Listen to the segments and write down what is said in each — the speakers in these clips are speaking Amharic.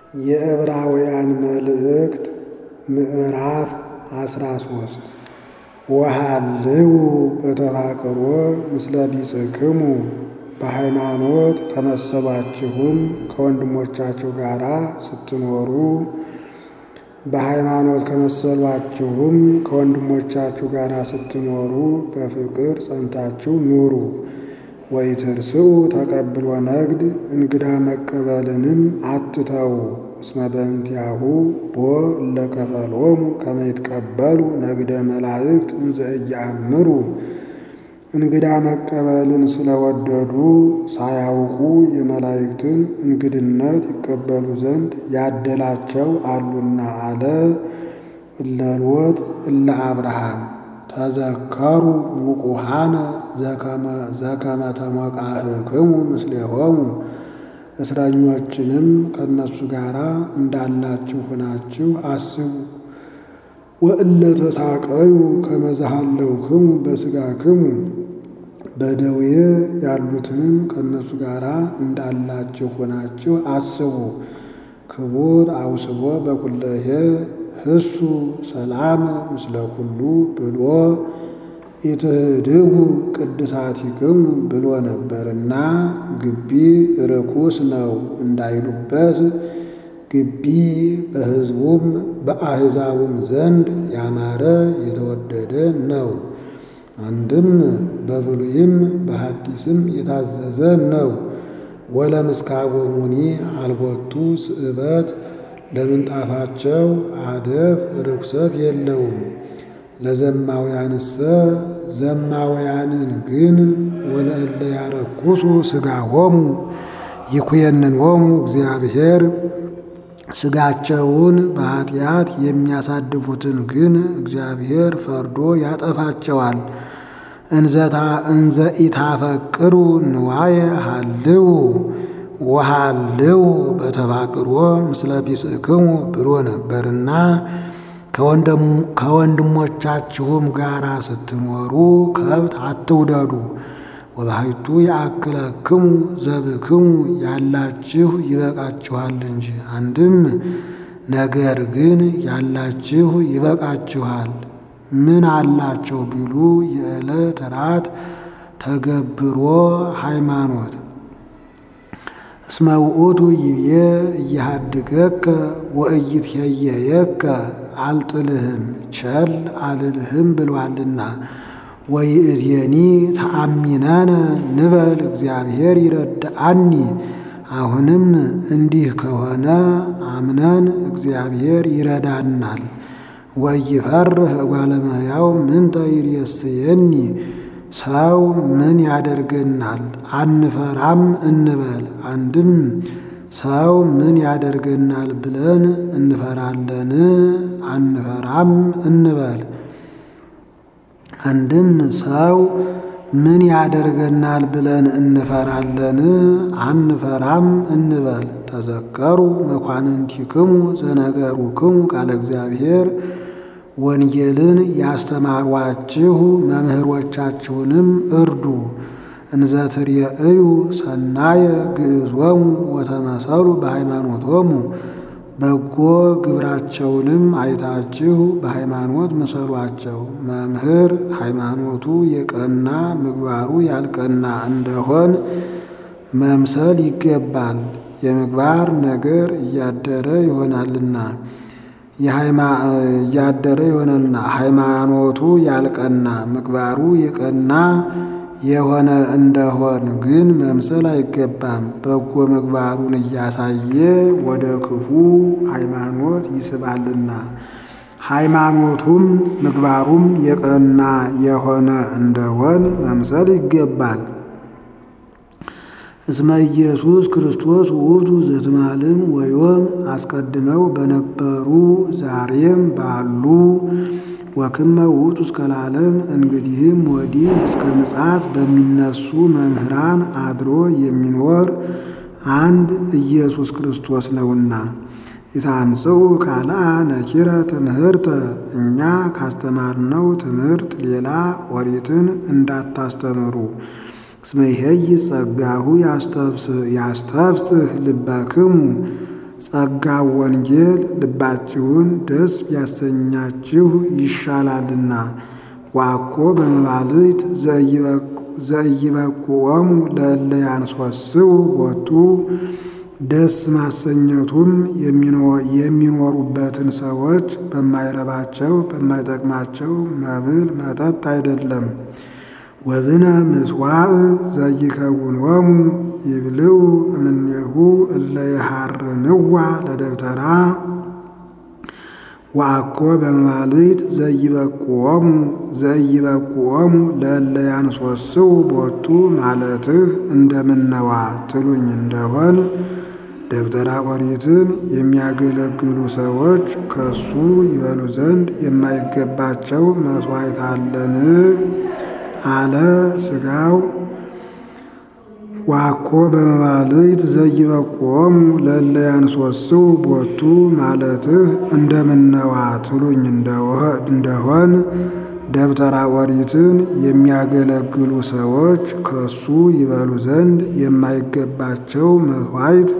የዕብራውያን መልእክት ምዕራፍ አስራ ሶስት ወሃልው በተፋቅሮ ምስለ ቢጽክሙ በሃይማኖት ከመሰሏችሁም ከወንድሞቻችሁ ጋር ስትኖሩ በሃይማኖት ከመሰሏችሁም ከወንድሞቻችሁ ጋር ስትኖሩ በፍቅር ጸንታችሁ ኑሩ። ወኢትርስዑ ተቀብሎ ነግድ እንግዳ መቀበልንም አትተዉ። እስመ በእንቲአሁ ቦ እለከፈሎሙ ከመ ይትቀበሉ ነግደ መላእክት እንዘ ኢየአምሩ። እንግዳ መቀበልን ስለወደዱ ሳያውቁ የመላእክትን እንግድነት ይቀበሉ ዘንድ ያደላቸው አሉና አለ። እለ ሎጥ እለ አብርሃም ተዘከሩ ውቁሃነ ዘከመ ተሞቃህክሙ ምስሌሆሙ እስረኞችንም ከእነሱ ጋር እንዳላችሁ ሆናችሁ አስቡ። ወእለ ተሳቀዩ ከመ ዘሃለውክሙ በሥጋክሙ በደዌ ያሉትንም ከእነሱ ጋር እንዳላችሁ ሆናችሁ አስቡ። ክቡር አውስቦ በኩለሄ ህሱ ሰላም ምስለ ኩሉ ብሎ ኢትህድጉ ቅድሳቲክሙ ብሎ ነበርና ግቢ ርኩስ ነው እንዳይሉበት ግቢ በሕዝቡም በአሕዛቡም ዘንድ ያማረ የተወደደ ነው። አንድም በብሉይም በሐዲስም የታዘዘ ነው። ወለምስካቦሙኒ አልቦቱ ስእበት ለምንጣፋቸው አደፍ ርኩሰት የለውም። ለዘማውያንሰ ዘማውያንን ግን ወለእለ ያረኩሱ ሥጋሆሙ ይኩየንንሆሙ እግዚአብሔር ሥጋቸውን በኃጢአት የሚያሳድፉትን ግን እግዚአብሔር ፈርዶ ያጠፋቸዋል። እንዘ ኢታፈቅሩ ንዋየ ሃልው ወሃልው በተፋቅሮ ምስለ ቢጽክሙ ብሎ ነበርና ከወንድሞቻችሁም ጋር ስትኖሩ ከብት አትውደዱ። ወባሕቱ ያእክለክሙ ዘብክሙ ያላችሁ ይበቃችኋል እንጂ። አንድም ነገር ግን ያላችሁ ይበቃችኋል። ምን አላቸው ቢሉ የዕለት ራት ተገብሮ ሃይማኖት እስመ ውእቱ ይቤ እያሃድገከ ወእይትሄየየከ አልጥልህም ቸል አልልህም ብሏልና። ወይእዜኒ ተአሚነነ ንበል እግዚአብሔር ይረድአኒ። አሁንም እንዲህ ከሆነ አምነን እግዚአብሔር ይረዳናል። ወይፈርህ እጓለ እመሕያው ምንተ ይሬስየኒ ሰው ምን ያደርገናል አንፈራም እንበል። አንድም ሰው ምን ያደርገናል ብለን እንፈራለን አንፈራም እንበል። አንድም ሰው ምን ያደርገናል ብለን እንፈራለን አንፈራም እንበል። ተዘከሩ መኳንንቲክሙ ዘነገሩክሙ ቃለ እግዚአብሔር ወንጌልን ያስተማሯችሁ መምህሮቻችሁንም እርዱ። እንዘ ትርእዩ ሰናየ ግዕዞሙ ወተመሰሉ በሃይማኖቶሙ በጎ ግብራቸውንም አይታችሁ በሃይማኖት ምሰሏቸው። መምህር ሃይማኖቱ የቀና ምግባሩ ያልቀና እንደሆን መምሰል ይገባል። የምግባር ነገር እያደረ ይሆናልና እያደረ ይሆናልና ሃይማኖቱ ያልቀና ምግባሩ የቀና የሆነ እንደሆን ግን መምሰል አይገባም። በጎ ምግባሩን እያሳየ ወደ ክፉ ሃይማኖት ይስባልና ሃይማኖቱም ምግባሩም የቀና የሆነ እንደሆን መምሰል ይገባል። እስመ ኢየሱስ ክርስቶስ ውእቱ ዘትማልም ወዮም አስቀድመው በነበሩ ዛሬም ባሉ ወክመ ውእቱ እስከ ለዓለም እንግዲህም ወዲህ እስከ ምጽአት በሚነሱ መምህራን አድሮ የሚኖር አንድ ኢየሱስ ክርስቶስ ነውና። የታምጽኡ ካልአ ነኪረ ትምህርተ እኛ ካስተማርነው ትምህርት ሌላ ኦሪትን እንዳታስተምሩ እስመ ይሄይ ጸጋሁ ያስተፍስህ ልበክሙ ጸጋው ወንጌል ልባችሁን ደስ ቢያሰኛችሁ ይሻላልና። ዋኮ በመባልት ዘኢይበቁዖሙ ለእለ ያንሶስው ቦቱ ደስ ማሰኘቱም የሚኖሩበትን ሰዎች በማይረባቸው በማይጠቅማቸው መብል መጠጥ አይደለም። ወብነ ምጽዋዕ ዘይከውኖሙ ይብልዑ እምኔሁ እለ የሐርንዋ ለደብተራ ወአኮ በመባልት ዘይበቁዖሙ ዘይበቁዖሙ ለእለ ያንሶስው ቦቱ ማለትህ እንደምነዋ ትሉኝ እንደሆን ደብተራ ኦሪትን የሚያገለግሉ ሰዎች ከሱ ይበሉ ዘንድ የማይገባቸው መሥዋዕት አለን አለ ሥጋው ዋኮ በመባልት ዘይበቁዖሙ ለእለ ያንሶስው ቦቱ ማለትህ እንደምነዋ ትሉኝ እንደሆን ደብተራ ኦሪትን የሚያገለግሉ ሰዎች ከሱ ይበሉ ዘንድ የማይገባቸው መሥዋዕት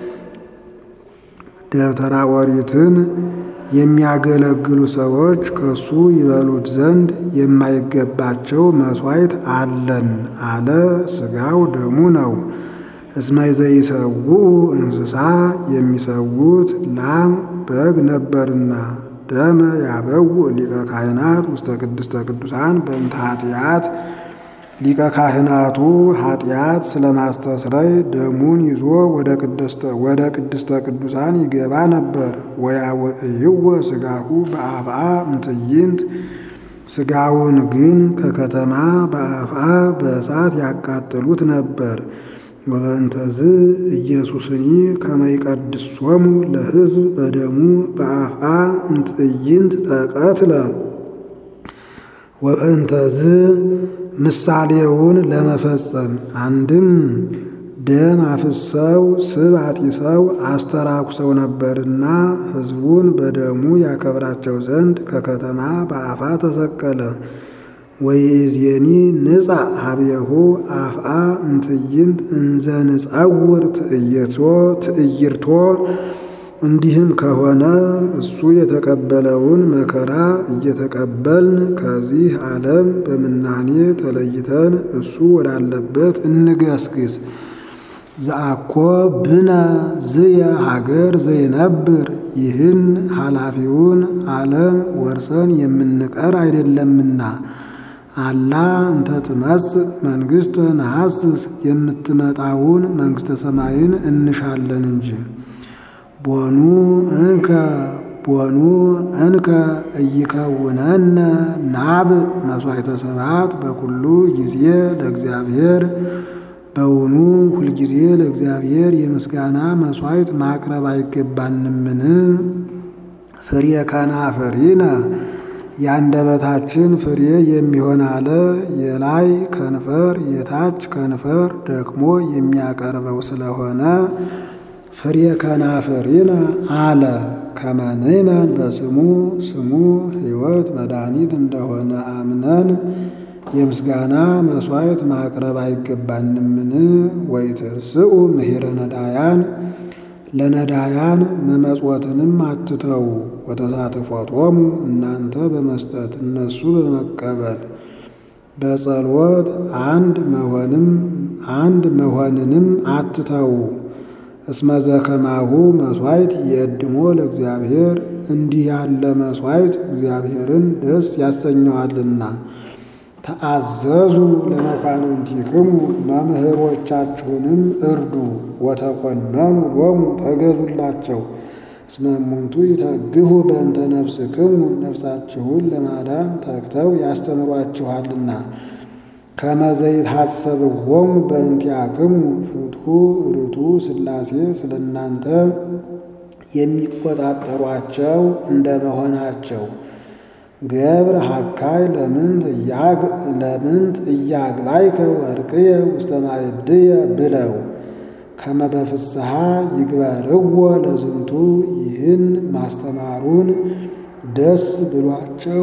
ደብተራ ኦሪትን የሚያገለግሉ ሰዎች ከሱ ይበሉት ዘንድ የማይገባቸው መሥዋዕት አለን አለ ሥጋው ደሙ ነው። እስመ ዘይሰውኡ እንስሳ የሚሰዉት ላም በግ ነበርና ደመ ያበው ሊቀ ካህናት ውስተ ቅድስተ ቅዱሳን በእንተ ኃጢአት ሊቀ ካህናቱ ኃጢአት ስለማስተስረይ ደሙን ይዞ ወደ ቅድስተ ቅዱሳን ይገባ ነበር። ወያውዕይዎ ሥጋሁ በአፍአ እምትዕይንት ሥጋውን ግን ከከተማ በአፍአ በእሳት ያቃጥሉት ነበር። ወበእንተዝ ኢየሱስኒ ከመ ይቀድሶሙ ለሕዝብ በደሙ በአፍአ እምትዕይንት ተቀትለ ወበእንተዝ ምሳሌውን ለመፈጸም አንድም ደም አፍሰው ስብ አጢሰው አስተራኩሰው ነበርና ሕዝቡን በደሙ ያከብራቸው ዘንድ ከከተማ በአፋ ተሰቀለ። ወይእዜኒ ንጻ ሀቤሁ አፍአ እምትዕይንት እንዘ ንጸውር ትዕይርቶ ትዕይርቶ እንዲህም ከሆነ እሱ የተቀበለውን መከራ እየተቀበልን ከዚህ ዓለም በምናኔ ተለይተን እሱ ወዳለበት እንገስግስ። ዘአኮ ብነ ዝየ ሀገር ዘይነብር ይህን ኃላፊውን ዓለም ወርሰን የምንቀር አይደለምና አላ እንተ ትመጽእ መንግሥተ ነሐስስ የምትመጣውን መንግሥተ ሰማይን እንሻለን እንጂ ቦኑ እንከ ቦኑ እንከ እይከውነነ ናብ መሥዋዕተ ስብሐት በኩሉ ጊዜ ለእግዚአብሔር በውኑ ሁልጊዜ ለእግዚአብሔር የምስጋና መሥዋዕት ማቅረብ አይገባንምን? ፍሬ ከናፍሪነ የአንደበታችን ፍሬ የሚሆን አለ የላይ ከንፈር የታች ከንፈር ደክሞ የሚያቀርበው ስለሆነ ፍሬ ከናፍሪነ አለ። ከመንመን በስሙ ስሙ ሕይወት መድኃኒት እንደሆነ አምነን የምስጋና መሥዋዕት ማቅረብ አይገባንምን? ወይትርስኡ ምሂረ ነዳያን ለነዳያን መመጽወትንም አትተዉ። ወተሳትፎቶሙ እናንተ በመስጠት እነሱ በመቀበል በጸሎት አንድ መሆንም አንድ መሆንንም አትተዉ። እስመ ዘከማሁ መሥዋዕት የእድሞ ለእግዚአብሔር እንዲህ ያለ መሥዋዕት እግዚአብሔርን ደስ ያሰኘዋልና። ተአዘዙ ለመኳንንቲክሙ መምህሮቻችሁንም እርዱ። ወተኮነኑ ሎሙ ተገዙላቸው። እስመ እሙንቱ ይተግሁ በእንተ ነፍስክሙ ነፍሳችሁን ለማዳን ተግተው ያስተምሯችኋልና። ከመ ዘይትሐሰብዎሙ በእንቲአክሙ ፍትሑ ርቱ ሥላሴ ስለ እናንተ የሚቆጣጠሯቸው እንደ መሆናቸው ገብር ሀካይ ለምንት እያግባይከ ወርቅየ ውስተ ማዕድየ ብለው ከመ በፍስሐ ይግበርዎ ለዝንቱ ይህን ማስተማሩን ደስ ብሏቸው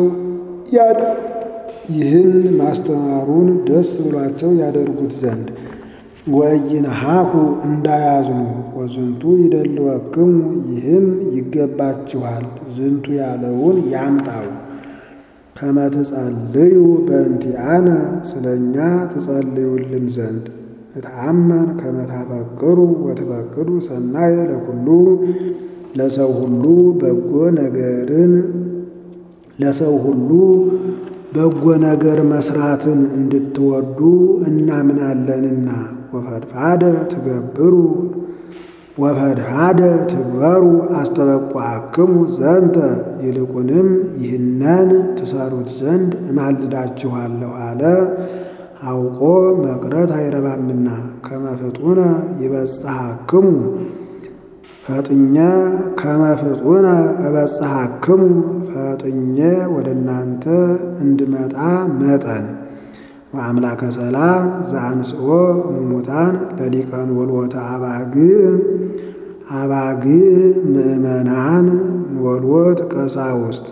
ይህን ማስተማሩን ደስ ብሏቸው ያደርጉት ዘንድ ወኢይንሃኩ እንዳያዝኑ ወዝንቱ ይደልወክሙ ይህም ይገባችኋል። ዝንቱ ያለውን ያምጣው ከመ ትጸልዩ በእንቲአነ ስለ እኛ ትጸልዩልን ዘንድ እትአመን ከመ ታፈቅሩ ወትፈቅዱ ሰናየ ለኩሉ ለሰው ሁሉ በጎ ነገርን ለሰው ሁሉ በጎ ነገር መስራትን እንድትወዱ እናምናለንና ወፈድፋደ ትገብሩ ወፈድፋደ ትግበሩ አስተበቋክሙ ዘንተ ይልቁንም ይህነን ትሰሩት ዘንድ እማልዳችኋለሁ አለ። አውቆ መቅረት አይረባምና ከመፍጡነ ይበጽሐክሙ ፈጥኜ ከመፍጡነ እበጽሐክሙ ፈጥኜ ወደ እናንተ እንድመጣ መጠን ወአምላከ ሰላም ዘአንስኦ እሙታን ለሊቀን ወልወተ አባግዕ አባግዕ ምእመናን ወልወት ቀሳውስት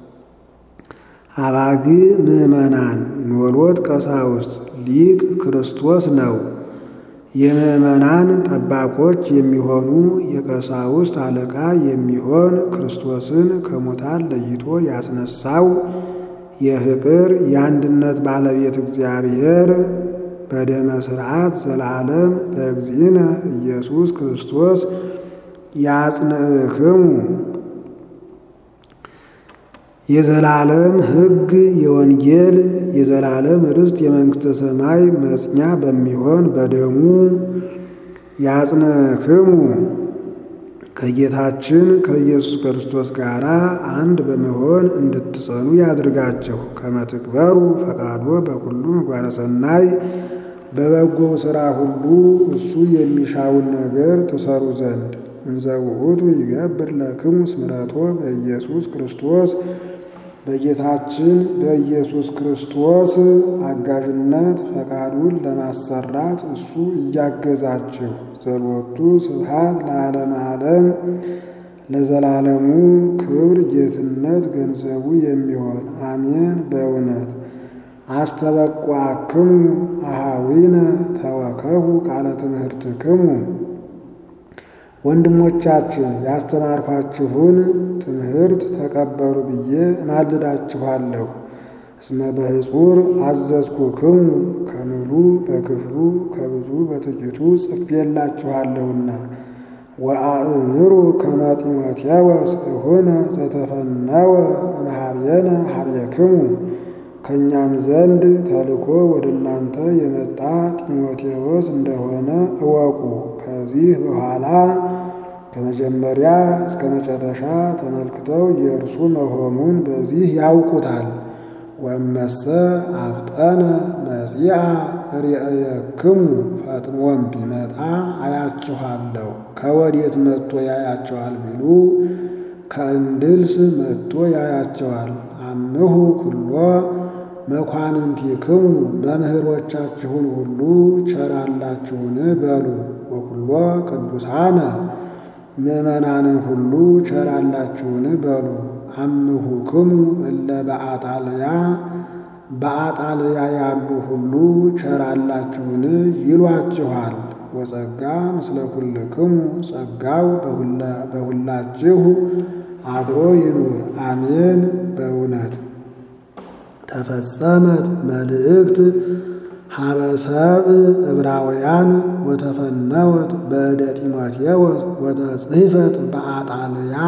አባግዕ ምእመናን ወልወት ቀሳውስት ሊቅ ክርስቶስ ነው። የምእመናን ጠባቆች የሚሆኑ የቀሳውስት አለቃ የሚሆን ክርስቶስን ከሙታን ለይቶ ያስነሳው የፍቅር የአንድነት ባለቤት እግዚአብሔር በደመ ሥርዓት ዘላለም ለእግዚእነ ኢየሱስ ክርስቶስ ያጽንዕክሙ የዘላለም ሕግ የወንጌል የዘላለም ርስት የመንግሥተ ሰማይ መጽኛ በሚሆን በደሙ ያጽንዕክሙ ከጌታችን ከኢየሱስ ክርስቶስ ጋር አንድ በመሆን እንድትጸኑ ያድርጋችሁ። ከመትግበሩ ፈቃዶ በኩሉ ምግባረ ሰናይ በበጎው ሥራ ሁሉ እሱ የሚሻውን ነገር ትሰሩ ዘንድ እንዘ ውእቱ ይገብር ለክሙ ስምረቶ በኢየሱስ ክርስቶስ በጌታችን በኢየሱስ ክርስቶስ አጋዥነት ፈቃዱን ለማሰራት እሱ እያገዛችሁ ዘሎቱ ስብሐት ለዓለመ ዓለም ለዘላለሙ ክብር ጌትነት ገንዘቡ የሚሆን አሜን። በእውነት አስተበቋክሙ አሃዊነ ተወከፉ ቃለ ትምህርትክሙ ወንድሞቻችን ያስተማርኳችሁን ትምህርት ተቀበሉ ብዬ እማልዳችኋለሁ። እስመ በሕጹር አዘዝኩክሙ ከምሉ በክፍሉ ከብዙ በጥቂቱ ጽፌላችኋለሁና። ወአእምሩ ከመ ጢሞቴዎስ እሁነ ዘተፈነወ እምኀቤነ ኀቤክሙ ከእኛም ዘንድ ተልኮ ወደ እናንተ የመጣ ጢሞቴዎስ እንደሆነ እወቁ። ከዚህ በኋላ ከመጀመሪያ እስከ መጨረሻ ተመልክተው የእርሱ መሆኑን በዚህ ያውቁታል። ወመሰ አፍጠነ መጺአ ርእየክሙ ፈጥኖም ቢመጣ አያችኋለሁ። ከወዴት መጥቶ ያያቸዋል ቢሉ ከእንድልስ መጥቶ ያያቸዋል። አምሁ ኩሎ መኳንንቲክሙ መምህሮቻችሁን ሁሉ ቸራላችሁን በሉ። ወኩሎ ቅዱሳነ ምእመናንን ሁሉ ቸራላችሁን በሉ። አምሁክሙ እለ በአጣልያ በአጣልያ ያሉ ሁሉ ቸራላችሁን ይሏችኋል። ወጸጋ ምስለ ኩልክሙ ጸጋው በሁላችሁ አድሮ ይኑር። አሜን። በእውነት ተፈጸመት መልእክት ሀበ ሰብእ ዕብራውያን ወተፈነወት በእደ ጢሞቴዎስ ወተጽሕፈት በአጣልያ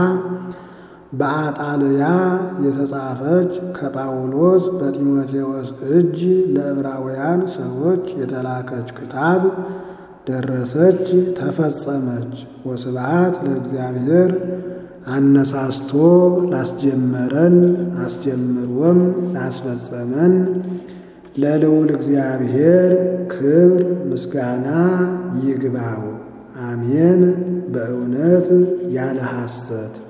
በአጣልያ የተጻፈች ከጳውሎስ በጢሞቴዎስ እጅ ለዕብራውያን ሰዎች የተላከች ክታብ ደረሰች፣ ተፈጸመች። ወስብሐት ለእግዚአብሔር አነሳስቶ ላስጀመረን አስጀምሮም ላስፈጸመን ለልዑል እግዚአብሔር ክብር ምስጋና ይግባው። አሜን። በእውነት ያለ ሐሰት